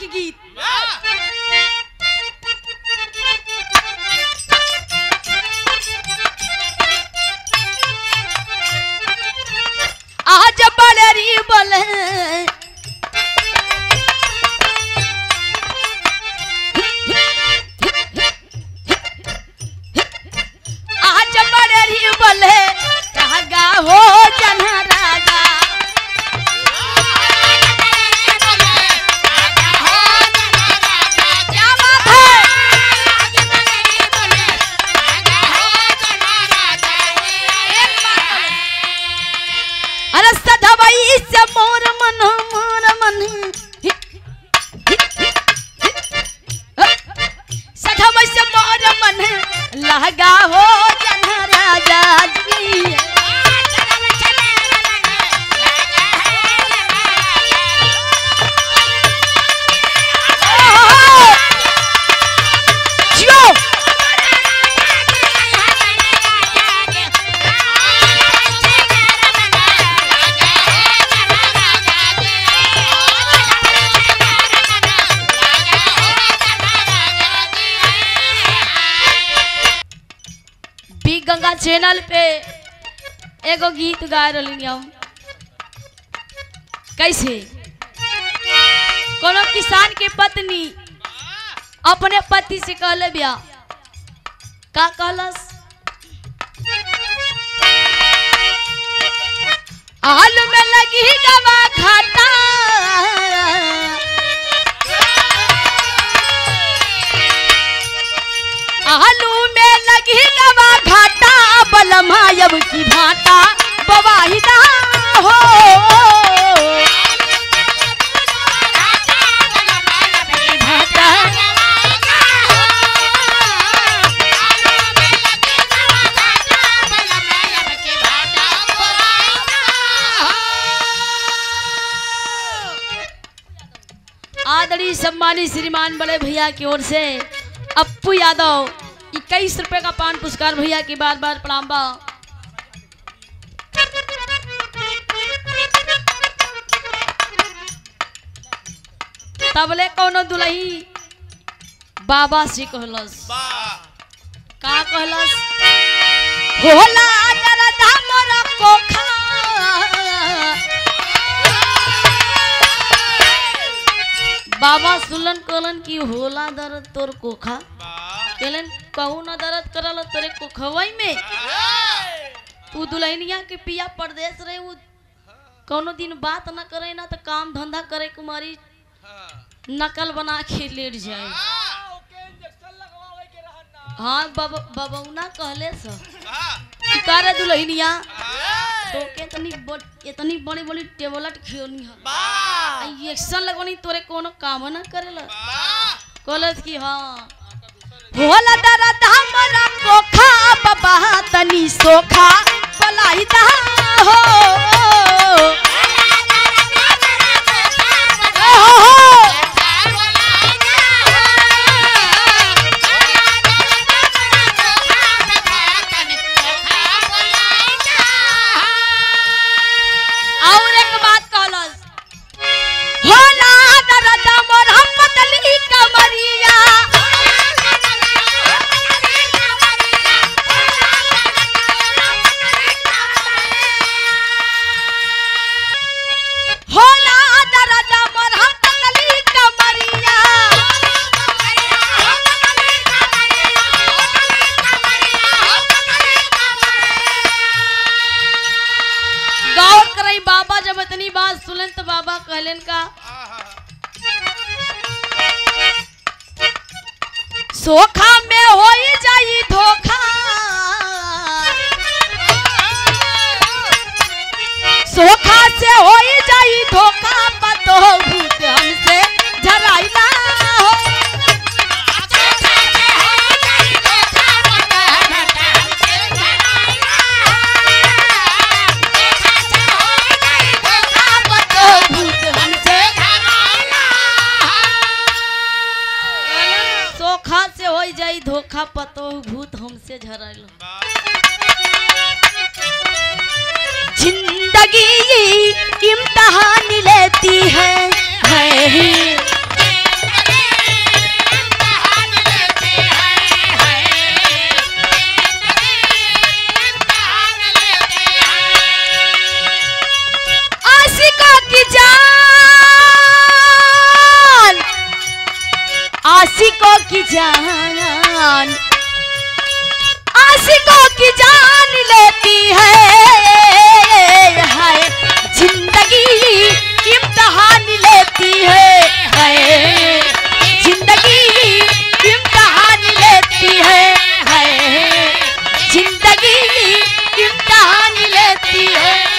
के गीत आज बड़री बोले आज बड़री बोले कहा हो जना राजा क्या बात है अरे सधवई से मोर मन मोर मन सधवई से मोर मन लगा हो जना राजा जी जियो बी गंगा चैनल पे एगो गीत गा रही हम कैसे कोनो किसान के पत्नी अपने पति से कहले बिया का कहलस आलू में लगी गवा घाटा आलू में लगी गवा घाटा बलमायब की भाटा बवाहिदा हो भाटा आदरणीय सम्मानित श्रीमान बड़े भैया की ओर से अप्पू यादव इक्कीस रुपए का पान पुरस्कार भैया की बार बार प्रणाम बा तबले कोनो दुलही बाबा से कहलस का कहलस होला दरदा मोर कोखा बाबा सुलन कहलन कि होला दर्द तोर कोखा कहलन कहू ना दर्द करल तोरे कोखवई में तू दुल्हनिया के पिया परदेश रहे उ कोनो दिन बात ना करे ना तो काम धंधा करे कुमारी नकल बना के लेट जाए हाँ बब बबौना कहले स कि करे दुल्हनिया तो के इतनी बड़ इतनी बड़ी बड़ी टेबलेट खियोनी है इंजेक्शन लगवानी तोरे कोनो काम ना करेला कहलस कि हाँ होला दर्द हमरा कोखा बाबा तनी सोखा बलाई दा हो हो, हो। और एक बात कहलस होला दर्द मोहम्मद अली कमरिया होला दर्द मोहम्मद अली कमरिया गौर करई बाबा जब इतनी बात सुनन तो बाबा कहलन का सोखा में होई जाई धोखा सोखा से होई जाई धोखा पतो भूत हमसे झराइला हो पतो भूत हमसे सोखा से होई जाई धोखा पतो भूत हमसे झराइला जिंदगी इम्तहान लेती है है ही आशिकों की जान आशिकों की जान लेती है हाय जिंदगी इम्तहान लेती है हाय जिंदगी इम्तहान लेती है हाय जिंदगी इम्तहान लेती है